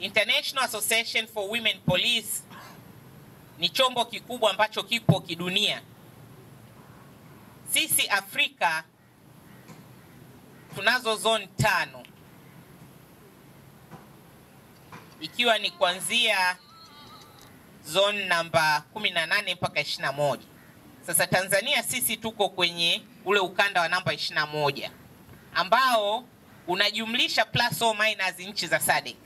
International Association for Women Police ni chombo kikubwa ambacho kipo kidunia. Sisi Afrika tunazo zone tano ikiwa ni kuanzia zone namba 18 mpaka 21. Sasa Tanzania sisi tuko kwenye ule ukanda wa namba 21 ambao unajumlisha plus or minus nchi za SADC.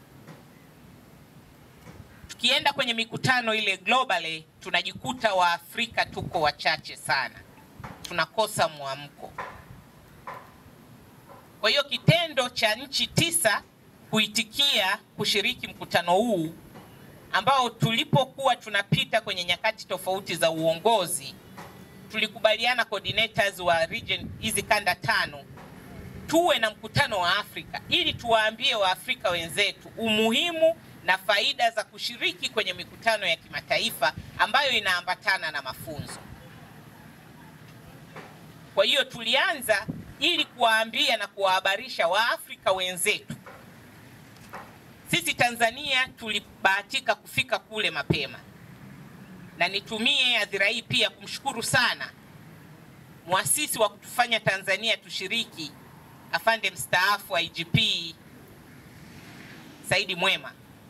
Tukienda kwenye mikutano ile globally, tunajikuta Waafrika tuko wachache sana, tunakosa mwamko. Kwa hiyo kitendo cha nchi tisa kuitikia kushiriki mkutano huu ambao tulipokuwa tunapita kwenye nyakati tofauti za uongozi, tulikubaliana coordinators wa region hizi kanda tano tuwe na mkutano wa Afrika ili tuwaambie Waafrika wenzetu umuhimu na faida za kushiriki kwenye mikutano ya kimataifa ambayo inaambatana na mafunzo. Kwa hiyo tulianza ili kuwaambia na kuwahabarisha Waafrika wenzetu. Sisi Tanzania tulibahatika kufika kule mapema, na nitumie hadhira hii pia kumshukuru sana mwasisi wa kutufanya Tanzania tushiriki, afande mstaafu IGP Saidi Mwema.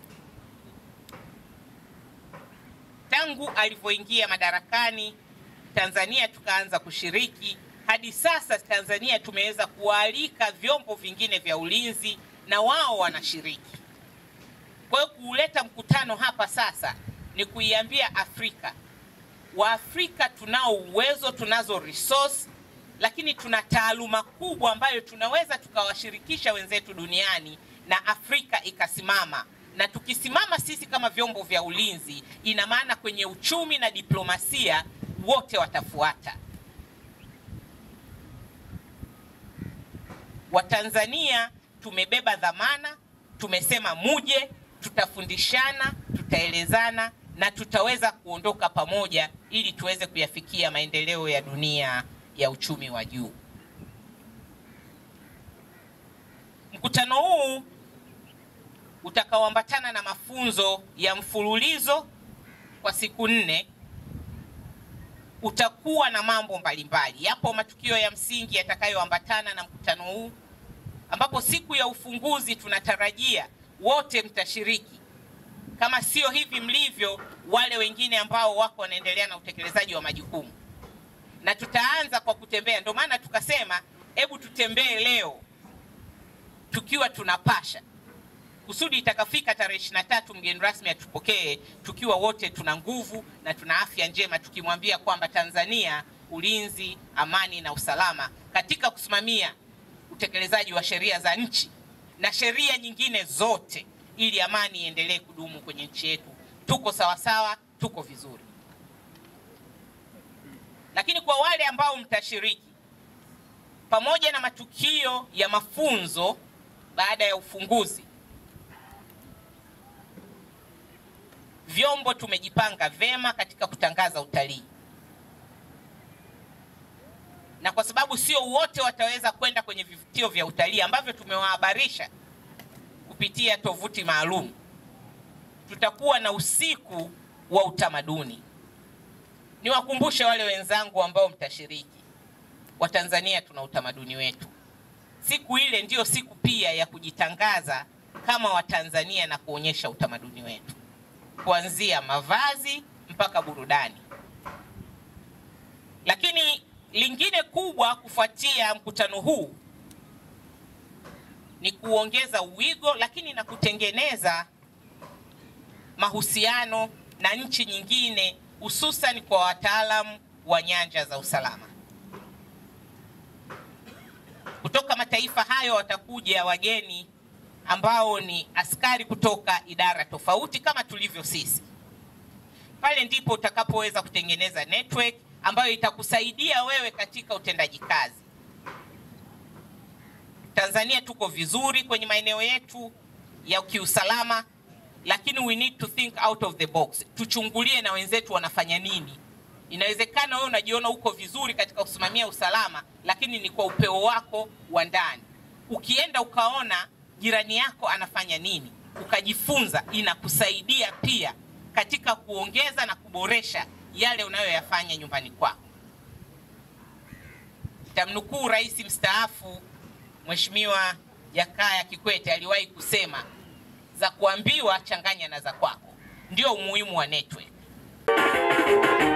Tangu alivyoingia madarakani, Tanzania tukaanza kushiriki hadi sasa Tanzania tumeweza kualika vyombo vingine vya ulinzi na wao wanashiriki. Kwa hiyo kuuleta mkutano hapa sasa ni kuiambia Afrika, Waafrika tunao uwezo, tunazo resource, lakini tuna taaluma kubwa ambayo tunaweza tukawashirikisha wenzetu duniani na Afrika ikasimama. Na tukisimama sisi kama vyombo vya ulinzi, ina maana kwenye uchumi na diplomasia wote watafuata. Watanzania tumebeba dhamana, tumesema muje, tutafundishana, tutaelezana na tutaweza kuondoka pamoja ili tuweze kuyafikia maendeleo ya dunia ya uchumi wa juu. Mkutano huu utakaoambatana na mafunzo ya mfululizo kwa siku nne utakuwa na mambo mbalimbali. Yapo matukio ya msingi yatakayoambatana na mkutano huu, ambapo siku ya ufunguzi tunatarajia wote mtashiriki, kama sio hivi mlivyo wale wengine ambao wako wanaendelea na utekelezaji wa majukumu, na tutaanza kwa kutembea. Ndio maana tukasema hebu tutembee leo tukiwa tunapasha kusudi itakafika tarehe ishirini na tatu mgeni rasmi atupokee tukiwa wote tuna nguvu na tuna afya njema, tukimwambia kwamba Tanzania ulinzi, amani na usalama katika kusimamia utekelezaji wa sheria za nchi na sheria nyingine zote, ili amani iendelee kudumu kwenye nchi yetu. Tuko sawasawa, tuko vizuri. Lakini kwa wale ambao mtashiriki, pamoja na matukio ya mafunzo baada ya ufunguzi vyombo tumejipanga vema katika kutangaza utalii, na kwa sababu sio wote wataweza kwenda kwenye vivutio vya utalii ambavyo tumewahabarisha kupitia tovuti maalum, tutakuwa na usiku wa utamaduni. Niwakumbushe wale wenzangu ambao mtashiriki, Watanzania tuna utamaduni wetu. Siku ile ndiyo siku pia ya kujitangaza kama Watanzania na kuonyesha utamaduni wetu kuanzia mavazi mpaka burudani. Lakini lingine kubwa kufuatia mkutano huu ni kuongeza uwigo, lakini na kutengeneza mahusiano na nchi nyingine, hususan kwa wataalamu wa nyanja za usalama. Kutoka mataifa hayo watakuja wageni ambao ni askari kutoka idara tofauti kama tulivyo sisi. Pale ndipo utakapoweza kutengeneza network ambayo itakusaidia wewe katika utendaji kazi. Tanzania tuko vizuri kwenye maeneo yetu ya kiusalama, lakini we need to think out of the box. Tuchungulie na wenzetu wanafanya nini. Inawezekana wewe unajiona uko vizuri katika kusimamia usalama, lakini ni kwa upeo wako wa ndani. Ukienda ukaona jirani yako anafanya nini, ukajifunza, inakusaidia pia katika kuongeza na kuboresha yale unayoyafanya nyumbani kwako. Tamnukuu Rais mstaafu Mheshimiwa Jakaya Kikwete aliwahi kusema, za kuambiwa changanya na za kwako. Ndio umuhimu wa network.